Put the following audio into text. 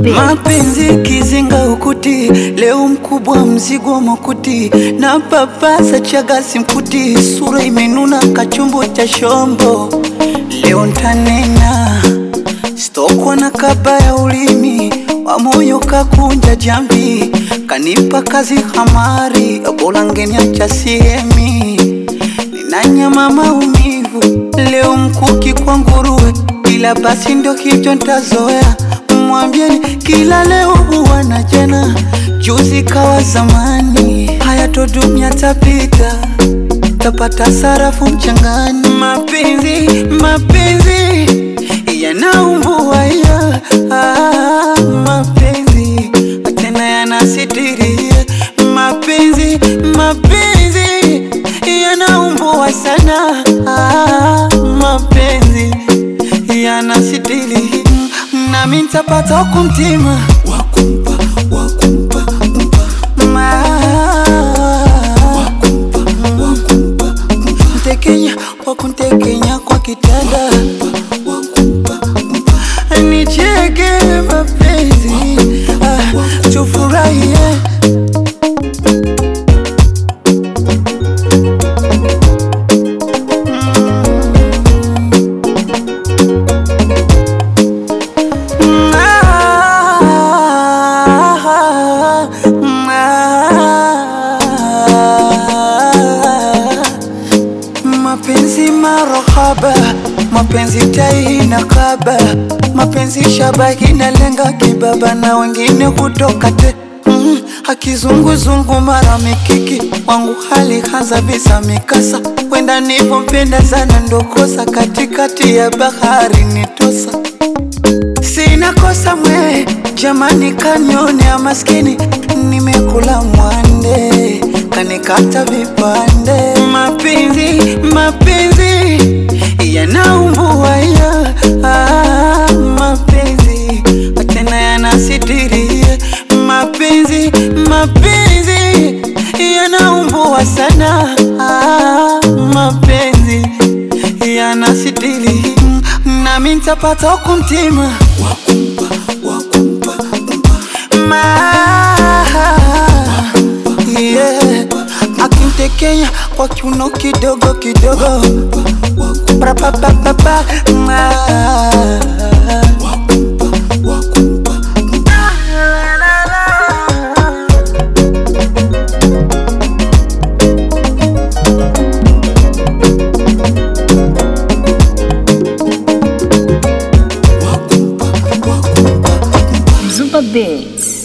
Beats. Mapenzi kizinga ukuti, leo mkubwa mzigo makuti, na papasa chagasi mkuti, sura imenuna kachumbo cha shombo. Leo ntanena stokwa na kaba ya ulimi wa moyo kakunja jambi, kanipa kazi hamari, bora ngeniacha siemi ninanyama maumivu leo mkuki kwa nguruwe, ila basi ndio hicho ntazoea. Mwambieni kila leo huwa na jana, juzi kawa zamani, haya to dunia tapita, tapata sarafu mchangani. Mapenzi mapenzi yanaumbua ya ah, mapenzi tena yanasitiria mapenzi mapenzi yanaumbua sana ah, mapenzi yanasitiri nami ntapata kumtima wakumpa wakumpa ma mtekenya wakuntekenya kwa kitanda nicheke mapenzi ah, tufurahie Mapenzi marahaba, mapenzi tai na kaba, mapenzi shabahi na lenga kibaba, na wengine hutoka te mm, akizunguzungu mara mikiki wangu hali hanza visa mikasa, wenda nivompenda sana ndokosa katikati ya bahari nitosa Sina kosa mwe, jamani, kanionea maskini, nimekula mwande, kanikata vipande. Mapenzi mapenzi yanaumbua ya ah, mapenzi tena yanasitiria mapenzi mapenzi yanaumbua sana ah, mapenzi yanasitiri nami ntapata kumtima wakumpa wakumpa ma yeah. akimtekenya kwa kiuno kidogo kidogo Pra-pa-pa-pa-pa. Ma. Super Beats.